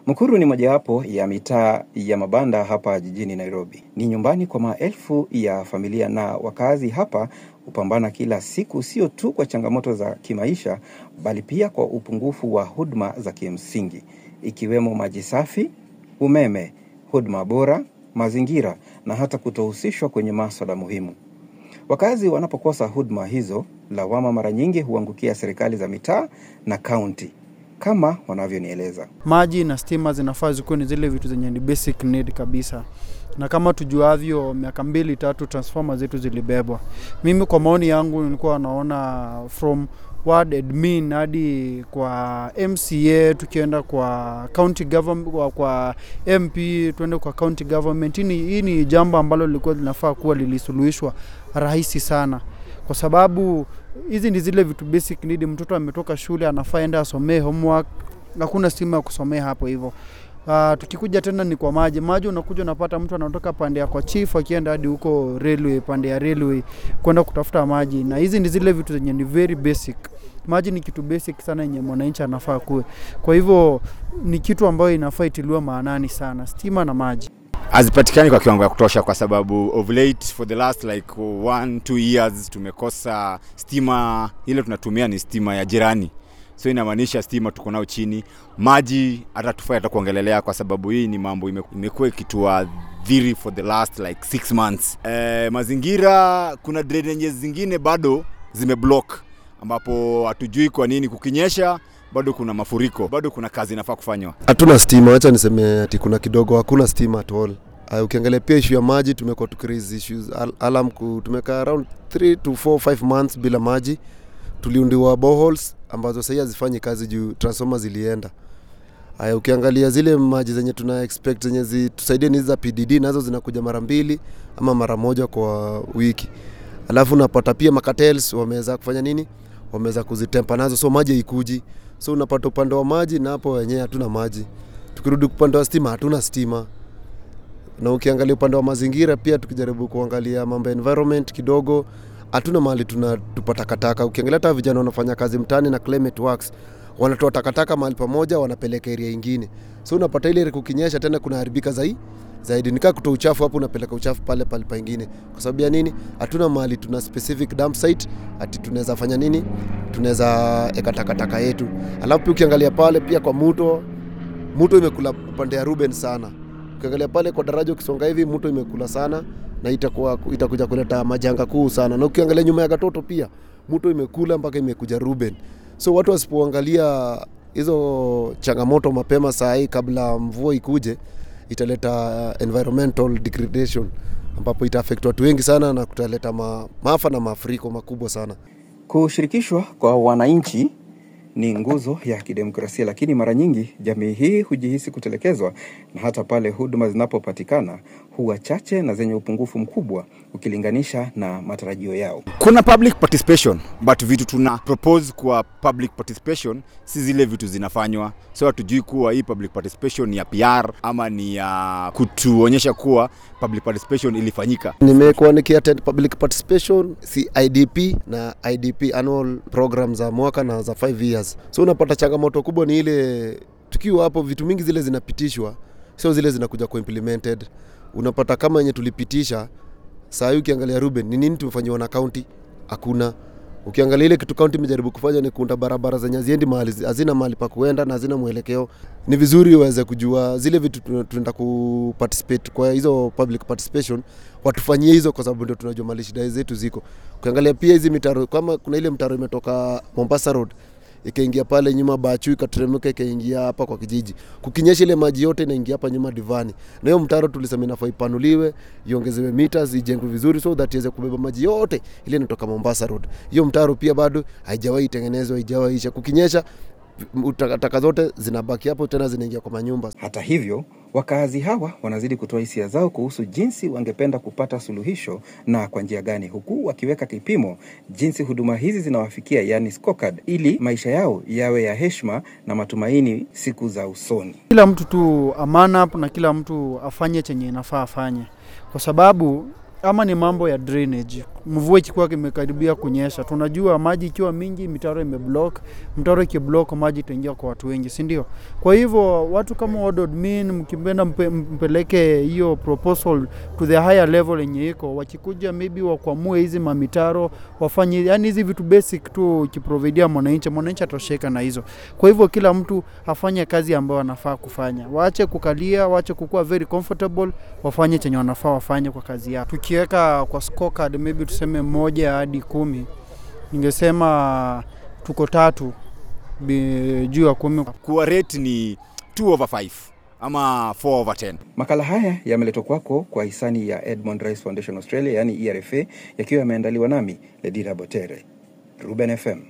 Mukuru ni mojawapo ya mitaa ya mabanda hapa jijini Nairobi. Ni nyumbani kwa maelfu ya familia na wakazi hapa hupambana kila siku, sio tu kwa changamoto za kimaisha, bali pia kwa upungufu wa huduma za kimsingi ikiwemo maji safi, umeme, huduma bora, mazingira na hata kutohusishwa kwenye maswala muhimu. Wakazi wanapokosa huduma hizo, lawama mara nyingi huangukia serikali za mitaa na kaunti, kama wanavyonieleza. Maji na stima zinafaa zikuwe ni zile vitu zenye ni basic need kabisa, na kama tujuavyo, miaka mbili tatu transformer zetu zilibebwa. Mimi kwa maoni yangu nilikuwa naona from ward admin hadi kwa MCA, tukienda kwa county government, kwa, kwa MP tuende kwa county government. Hii ni- Hii ni jambo ambalo lilikuwa linafaa kuwa lilisuluhishwa rahisi sana, kwa sababu hizi ni zile vitu basic need. Mtoto ametoka shule anafaa enda asomee homework, hakuna stima ya kusomea hapo hivyo. Uh, tukikuja tena ni kwa maji. Maji unakuja unapata mtu anatoka pande ya kwa chief akienda hadi huko railway, pande ya railway kwenda kutafuta maji, na hizi ni zile vitu zenye ni very basic. Maji ni kitu basic sana yenye mwananchi anafaa kuwe. Kwa hivyo ni kitu ambayo inafaa itiliwa maanani sana, stima na maji. hazipatikani kwa kiwango ya kutosha kwa sababu of late for the last like one two years tumekosa stima ile tunatumia ni stima ya jirani so inamaanisha stima tuko nao chini maji hata tufai hata kuongelelea kwa sababu hii ni mambo ime- imekuwa ikituadhiri for the last like six months eh, mazingira kuna drainages zingine bado zimeblock ambapo hatujui kwa nini kukinyesha bado kuna mafuriko bado kuna kazi inafaa kufanywa hatuna stima, acha niseme ati kuna kidogo, hakuna stima at all. Uh, ukiangalia pia issue ya maji tumekuwa tukiraise issues al alarm ku, tumekaa around 3 to 4 5 months bila maji. Tuliundiwa boreholes ambazo sahii hazifanyi kazi juu transformer zilienda. Haya, ukiangalia zile maji zenye tuna expect zenye zitusaidie ni hizi za PDD, nazo zinakuja mara mbili ama mara moja kwa wiki. Alafu unapata pia makatels wameweza kufanya nini, wameweza kuzitempa nazo, so maji haikuji. So unapata upande wa maji na hapo wenyewe hatuna maji. Tukirudi upande wa stima hatuna stima, na ukiangalia upande wa mazingira pia, tukijaribu kuangalia mambo ya environment kidogo, hatuna mahali tunatupa takataka. Ukiangalia hata vijana wanafanya kazi mtaani na climate works, wanatoa takataka mahali pamoja, wanapeleka area ingine, so unapata ile area kukinyesha tena kunaharibika zaidi zaidi nikaa kutoa uchafu hapo, unapeleka uchafu pale pale pengine. Kwa sababu ya nini? Hatuna mahali tuna specific dump site, ati tunaweza fanya nini, tunaweza eka takataka yetu. Alafu pia ukiangalia pale pia kwa mto, mto imekula upande ya Ruben sana. Ukiangalia pale kwa daraja ukisonga hivi, mto imekula sana na itakuwa itakuja kuleta majanga kuu sana. Na ukiangalia nyuma ya Gatoto pia mto imekula mpaka imekuja Ruben. So watu wasipoangalia hizo changamoto mapema saa hii kabla mvua ikuje, italeta environmental degradation ambapo ita affect watu wengi sana na kutaleta ma, maafa na mafuriko makubwa sana. Kushirikishwa kwa wananchi ni nguzo ya kidemokrasia, lakini mara nyingi jamii hii hujihisi kutelekezwa, na hata pale huduma zinapopatikana huwa chache na zenye upungufu mkubwa ukilinganisha na matarajio yao. kuna public participation but vitu tuna propose kwa public participation si zile vitu zinafanywa so hatujui kuwa hii public participation ni ya PR ama ni ya kutuonyesha kuwa public participation ilifanyika Nimekuwa nikiattend public participation si IDP na IDP annual program za mwaka na za 5 years. So unapata changamoto kubwa ni ile tukiwa hapo, vitu mingi zile zinapitishwa, sio zile zinakuja ku implemented. Unapata kama yenye tulipitisha saa hii, ukiangalia Ruben, ni nini tumefanyiwa na county? Hakuna. Ukiangalia ile kitu county imejaribu kufanya ni kuunda barabara zenye haziendi mahali, hazina mahali pa kuenda na hazina mwelekeo. Ni vizuri uweze kujua zile vitu tuna- tunaenda ku participate kwa hizo public participation, watufanyie hizo, kwa sababu ndio tunajua mali shida zetu ziko. Ukiangalia pia hizi mitaro, kama kuna ile mtaro imetoka Mombasa Road ikaingia pale nyuma Bachu ikateremka ikaingia hapa kwa kijiji. Kukinyesha ile maji yote inaingia hapa nyuma Divani. Na hiyo mtaro tulisema inafaa ipanuliwe, iongezewe meters, ijengwe vizuri so that iweze kubeba maji yote ile inatoka Mombasa Road. Hiyo mtaro pia bado haijawahi tengenezwa, haijawahi isha. Kukinyesha takataka zote zinabaki hapo tena zinaingia kwa manyumba. Hata hivyo, wakaazi hawa wanazidi kutoa hisia zao kuhusu jinsi wangependa kupata suluhisho na kwa njia gani, huku wakiweka kipimo jinsi huduma hizi zinawafikia, yani scorecard, ili maisha yao yawe ya heshima na matumaini siku za usoni. Kila mtu tu aman up na kila mtu afanye chenye inafaa afanye, kwa sababu ama ni mambo ya drainage. Mvua ikikuwa imekaribia kunyesha, tunajua maji ikiwa mingi, mitaro imeblock. Mtaro ikiblock, maji itaingia kwa watu wengi, si ndio? Kwa hivyo watu kama ward admin, mkipenda mpe, mpeleke hiyo proposal to the higher level yenye iko, wakikuja maybe wakwamue hizi mamitaro wafanye, yani hizi vitu basic tu, ikiprovidia mwananchi, mwananchi atosheka na hizo. Kwa hivyo kila mtu afanye kazi ambayo anafaa kufanya, waache kukalia, waache kukuwa very comfortable, wafanye chenye wanafaa wafanye kwa kazi yao. Tukiweka kwa scorecard maybe tuseme moja hadi kumi, ningesema tuko tatu bi- juu ya kumi. kuwa rate ni 2 over 5 ama 4 over 10 Makala haya yameletwa kwako kwa hisani ya Edmond Rice Foundation Australia, yaani ERFA, yakiwa yameandaliwa nami Ledira Botere, Ruben FM.